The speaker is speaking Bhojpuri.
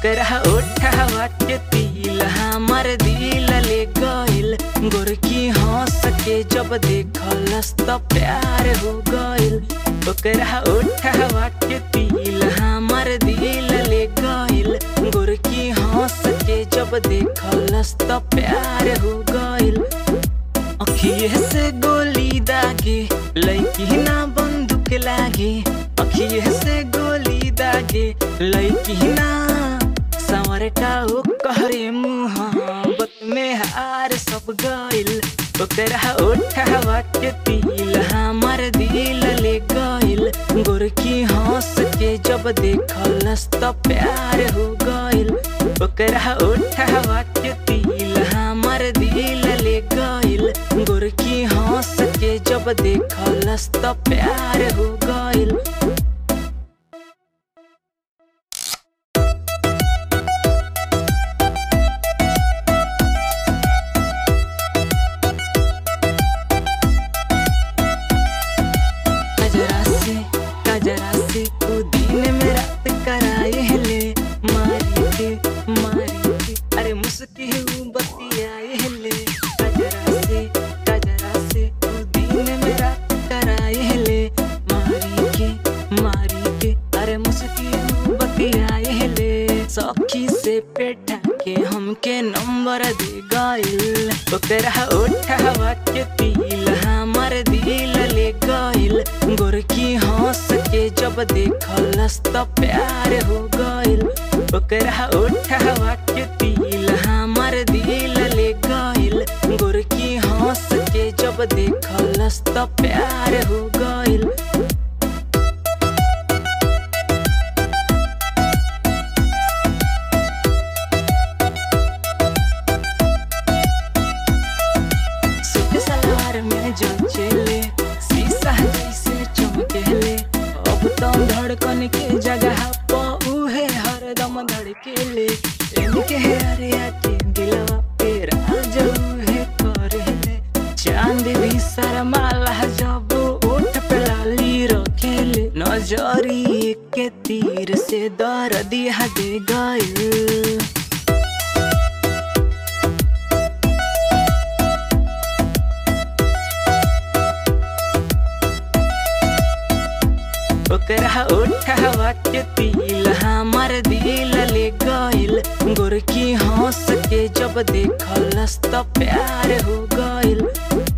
ओकरा ओठवा के तिल हमर दिल ले गइल गोरकी हंस के जब देखलस त प्यार हो गइल ओकरा ओठवा के तिल हमर दिल ले गइल गोरकी हंस के जब देखलस त प्यार हो गइल अखिए से गोली दागे लैकी ना बंदूक लागे अखिए से गोली दागे लैकी ना संवरटा ओ कहरे मुहाबत में हार सब गइल ओकरा ओठवा के तिल हमर दिल ले गइल गोरकी हंस के जब देखलस त प्यार हो गइल ओकरा ओठवा के तिल हमर दिल ले गइल गोरकी हंस के जब देखलस त प्यार हो गइल कजरा से कजरा से तू दिन में रात कराए ले मारी के मारी के अरे मुस्की हूँ बतियाए ले कजरा से कजरा से तू दिन में रात कराए ले मारी के मारी के अरे मुस्की हूँ बतियाए ले सखी से पेटा के हमके नंबर दे गइल ओकरा ओठवा के तिल हमर दिल ले गइल गोरकी हंस के जब देखलस त प्यार हो गइल ओकरा ओठवा के तिल हमर दिल ले गइल गोरकी हंस के जब देखलस त प्यार हो गइल सूट सलवार में जो चले शीशा जैसे चमकेले अब तो धड़कन के जगह पर उहे हरदम धड़केले इनके अरे के दिलवा पे राज उहे करेले चांद भी शर्माला जब ओठ पे लाली रखेले नजरी के तीर से दर्द दिया दे गइल ओकरा ओठवा के तिल हमर दिल ले गइल गोरकी हंस के जब देखलस त प्यार हो गइल